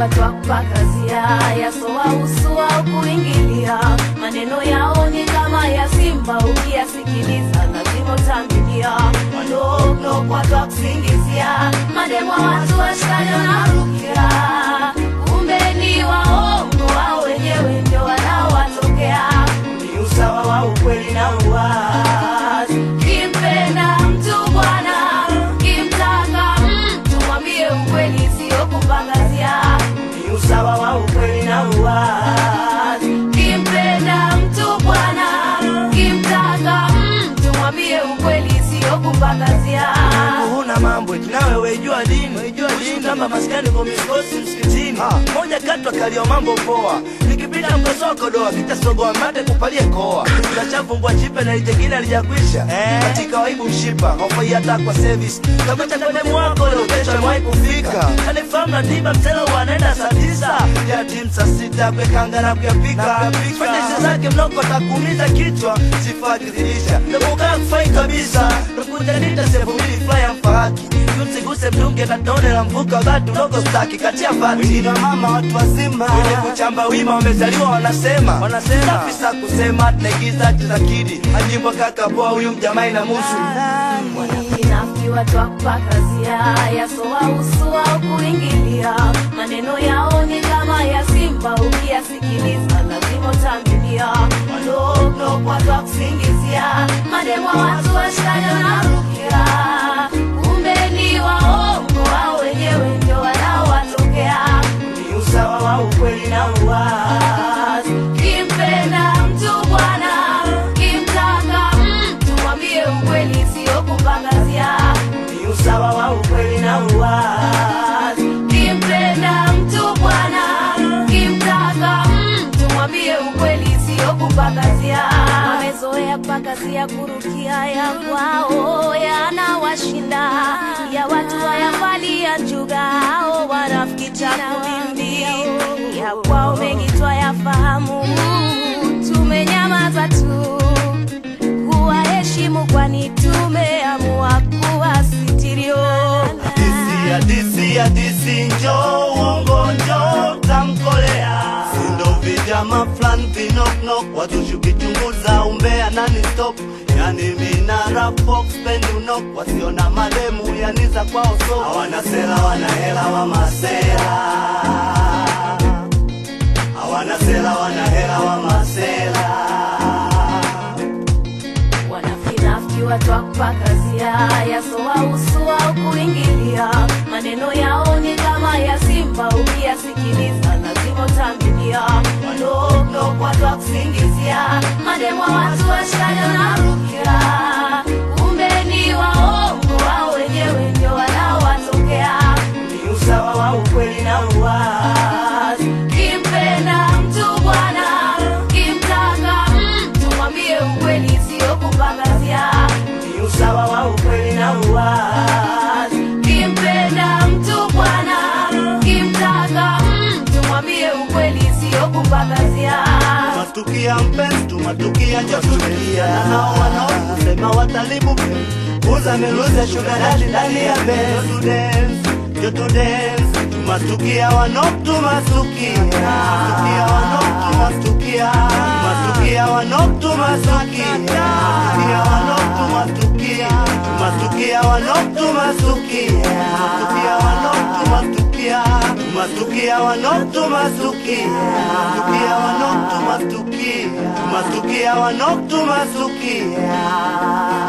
watwakupakazia yasowahusu au kuingilia maneno yao ni kama ya simba ukiyasikiliza lazima utambilia wandogo watwakusingizia mademwa watu washikani wanarukia kumbe ni waongo wao wenyewe ndio wanaowatokea ni usawa wa ukweli na uwazi kimpenda mtu bwana kimtaka mtu mwambie ukweli sio kupangazia ni usawa wa ukweli na uwazi kimpenda mtu bwana kimtaka mtu mwambie ukweli sio kupangazia huna mambo eti nawe weijua dini kama maskani kwa miskosi msikitini moja kati wakalio mambo poa nikipita mkosoko doa kitasogoa mate kupalie koa tachavumbwa chipe na litekile alijakwisha katika waibu mshipa hofai hata kwa service kama cha kwenye mwako leo kesho mwai kufika kanifahamu na tiba mselo wanaenda saa tisa ya tim saa sita kwekanga na kuyapika fanyesi zake mnoko takuumiza kichwa sifa akizidisha nakukaa kufai kabisa nakuja nita sehemu mbili flya mfahaki usiguse mdunge na tone la mvuka batu dogo staki katia fati na mama watu wazima wenye kuchamba wima wamezaliwa wanasema wanasema safisa kusema tunaigiza tuzakidi ajimbo kaka poa huyu mjamai na musu Wanafiki watu wa kupakazia yasowahusu au kuingilia maneno yao ni kama ya simba ukiyasikiliza lazima utambilia wadogo watu wa kusingizia mademwa watu washikani wanarukia kumbe ni waongo wao wenyewe ndio wanaowatokea ni usawa wa ukweli na uwazi kimpenda mtu bwana kimtaka mtu mwambie ukweli sio kupangazia ni usawa wa ukweli na uwazi kimpenda mtu bwana kimtaka mtu mwambie ukweli sio kupangazia wamezoea kupangazia kurukia ya kwao yanawashinda ya watu wayafalia njuga hao wanafiki takuvimbi ya kwao mengi twayafahamu tumenyamaza tu kuwaheshimu kwani tumeamua kuwasitirio Hadisi, hadisi, hadisi, njo uongo, njo tamkolea sindo vijama flan vinoknok wazushu kichunguza umbea nani stop yani mina rap pop spend unok wasiona mademu yani za kwao so hawana sera wana hela wa masera hawana sera wana hela wa masera wanafinafiki watu wa kupakazia yasowahusu au kuingilia maneno yao ni kama ya simba ukiyasikiliza lazima utambilia wadogo watu wa kusingizia mademwa watu washikani wanarukia kumbe ni waongo wao wenyewe ndio wanaowatokea ni usawa wa ukweli na uwazi kimpenda mtu bwana kimtaka mtu mwambie ukweli sio kupangazia ni usawa wa ukweli na uwazi kimpenda mtu bwana kimtaka mtu mwambie ukweli sio kupangazia Tumatukia mpenzi, tumatukia jotulia na hao wanaosema watalibu uza miluze sugar daddy ndani ya Benz to dance, yo to dance tumatukia wanok tumasukia tumatukia wanok tumasukia tumatukia wanok tumasukia tumatukia wanok tumasukia tumatukia wanok tumasukia tumatukia wanok tumasukia tumasukia wanok tumasukia tumatukia wanok tumasukia tumasukia wanok tumasukia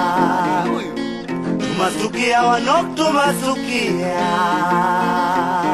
tumasukia wanok tumasukia